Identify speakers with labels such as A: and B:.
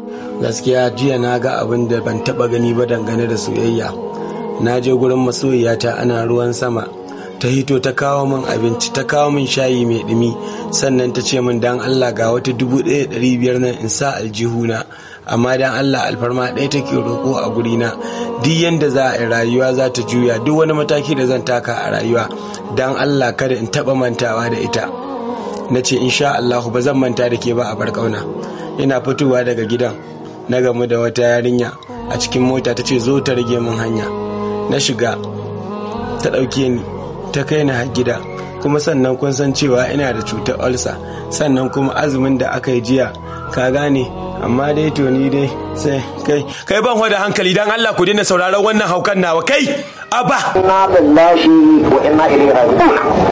A: gaskiya jiya na ga abin da ban taba gani ba dangane da soyayya na je gurin masoyiyata ana ruwan sama ta hito ta kawo min abinci ta kawo min shayi mai dumi sannan ta ce min dan Allah ga wata dubu ɗaya ɗari biyar nan in sa aljihuna amma dan Allah alfarma ɗaya take roƙo a gurina duk yanda za a yi rayuwa za ta juya duk wani mataki da zan taka a rayuwa dan Allah kada in taɓa mantawa da ita na ce insha Allah ba zan manta da ke ba a barkauna ina fitowa daga gidan na gamu da wata yarinya a cikin mota ta ce zo ta rage min hanya na shiga ta ɗauke ni ta kai ni har gida kuma sannan kun san cewa ina da cutar ulcer sannan kuma azumin da aka yi jiya ka gane amma dai to ni dai sai kai kai ban da hankali dan Allah ku daina sauraron wannan haukan nawa kai aba
B: inna lillahi wa inna ilaihi raji'un